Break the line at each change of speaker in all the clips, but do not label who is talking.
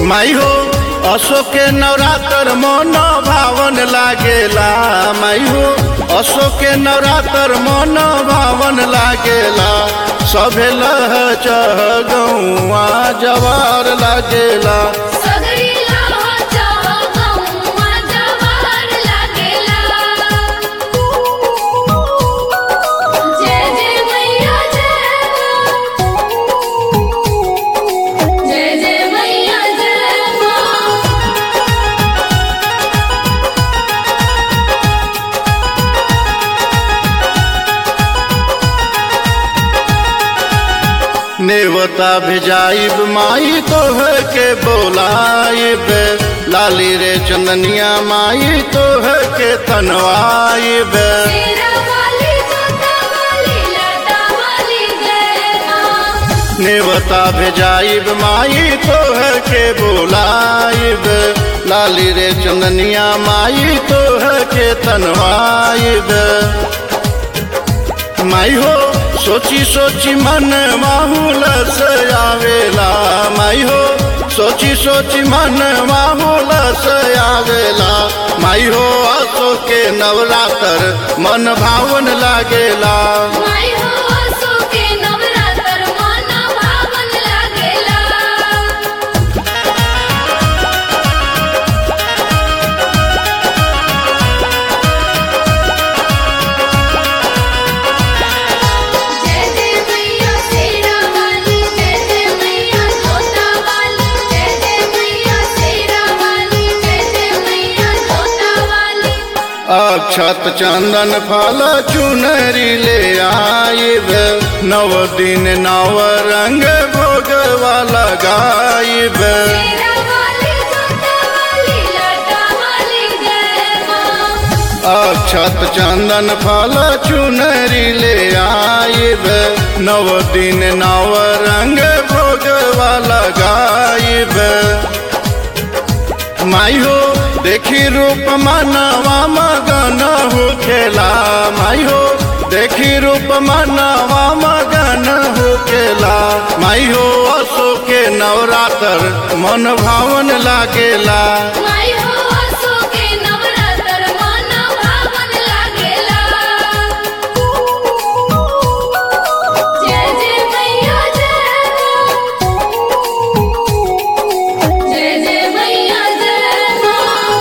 माई हो अशोक के नवरात्र मन भावन लागेला माई हो अशोक के नवरात्र मन भावन लागेला सभे लह चह गौआ जवार लागेला
सगरी लाहा चाह गौआ जवार लागेला जय जय मैया जय जय जय मैया जय माँ
नेवता भेजाइब माई तोह के बोलाइब लाली रे चंदनिया माई तोह के तनवाइब
तेरा वाली जोता वाली लटा वाली जय माँ
नेवता भेजाइब माई तोह के बोलाइब लाली रे चंदनिया माई तोह के तनवाइब माई हो सोची सोची मन माहौल से आवेला माई हो सोची सोची मन माहौल से आवेला माई हो आसो के नवरात्र मन भावन लागेला
माई हो आसो के नवरात्र माना भावन लागेला जय जय मैया शेरा वाली जय जय मैया जोता वाली जय जय मैया शेरा वाली जय जय मैया जोता वाली
अक्षत चंदन फल चुनरी ले आइब नव दिन नव रंग भोगवा लगाइब
शेरा वाली जोता वाली लटा वाली जय माँ
अक्षत चंदन फल चुनरी ले आइब नव दिन नव रंग भोगवा लगाइब माई हो देखी रूप मनवा मगन हो खेला माई हो देखी रूप मनवा मगन हो खेला माई हो असो के नवरात्र मन भावन लागेला
माई हो आसो के नवरात्र माना भावन लागेला जय जय मैया जय जय जय मैया जय माँ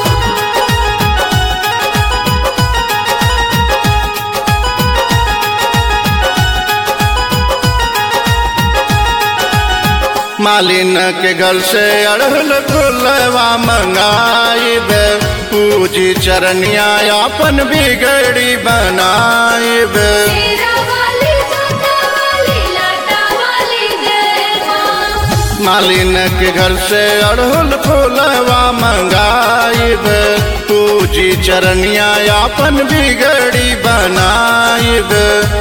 मालिन के घर से अड़हल फुलवा मंगाइब पूजी चरनिया अपन बिगड़ी बनाइब
शेरा वाली जोता वाली लटा वाली जय माँ
मालिन के घर से अड़हुल फूलवा मंगाइब पूजी चरनिया अपन बिगड़ी बनाइब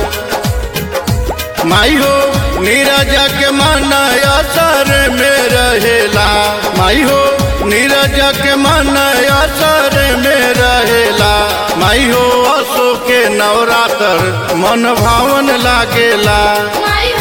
माई हो नीरज के मन असर में रहेला माई हो नीरज के मन असर में रहेला माई हो असो के नवरात्र मन भावन लागेला
माई